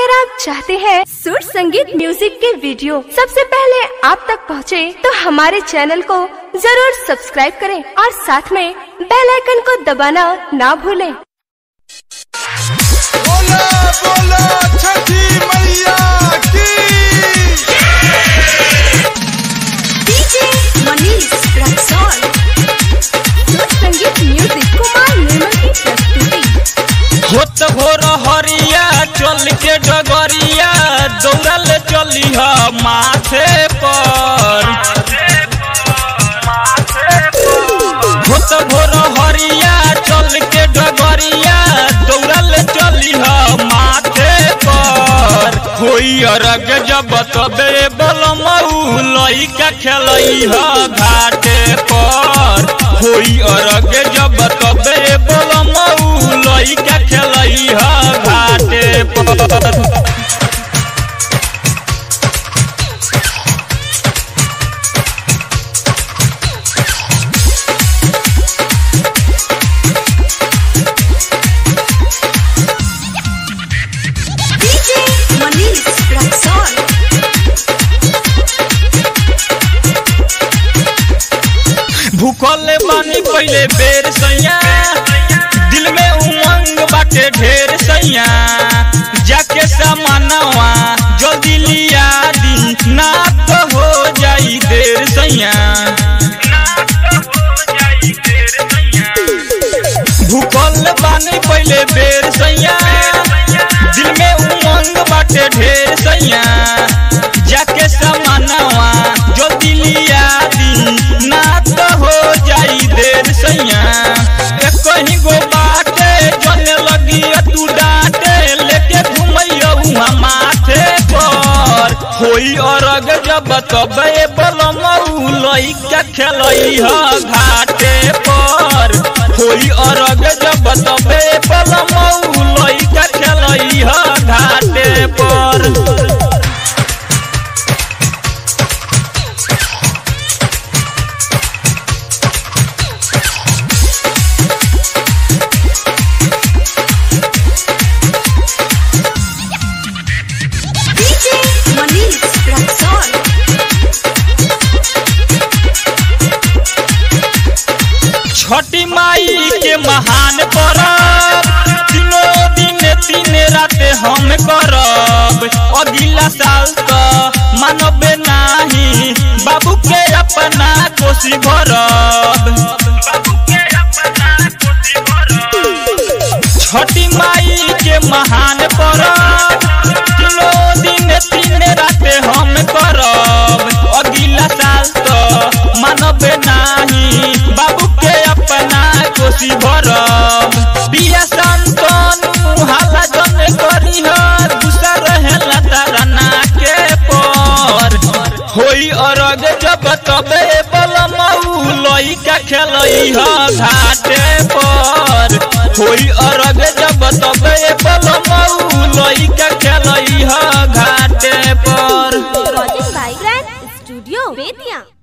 अगर आप चाहते हैं सुर संगीत म्यूजिक के वीडियो सबसे पहले आप तक पहुंचे, तो हमारे चैनल को जरूर सब्सक्राइब करें और साथ में बेल आइकन को दबाना ना भूलें। बोला बोला छठी मैया की डीजे मनीष रक्सौल सुर संगीत म्यूजिक कुमार निर्मल की प्रस्तुति होत भोर हरिया चल के डगरिया दौड़ल चली ह माथे पर होत भोर हरिया चल के डगरिया दौड़ल चली ह माथे पर होई अरग जब तबे बलमऊ लइका खेलई ह घाटे पर होई अरग जब तबे बलमऊ लइका खेलई ह घाटे पर डीजे मनीष रक्सौल भूखल बानी पहले बेर सैया दिल में उमंग बाटे ढेर सैया जाके सामानवा जल्दी लिया दी ना तो हो जाई देर सैया भूखल बानी पहले बेर सैया दिल में उमंग बाटे ढेर सैया जाके सामानवा जल्दी लिया दी ना तो हो जाई देर सैया एक कहीं गो बाटे जने लगी तू डांटे लेके घुमैया उहाँ माथे पर होई अरग जब तबे बलमऊ लइका खेलई ह घाटे पर होई अरग जब तबे बलमऊ लइका खेलई ह घाटे पर डीजे मनीष रक्सौल छठी माई के महान परब तीनों दिन तीन रात हम करब अगला साल तो मानबे नाही बाबू के अपना कोसी भरब छठी माई के महान परब तीनों दिन तीन रात हम करब अगला साल तो मानबे नाही बाबू के अपना कोसी भरब बिया संतनु हाला जन करी हर गुस्सा रहेला तारना के पर होई अरग जब तबे बलमऊ लइका खेलई ह घाटे पर होई अरग जब तबे बलमऊ लइका खेलई ह घाटे पर recording by grand studio Bettiah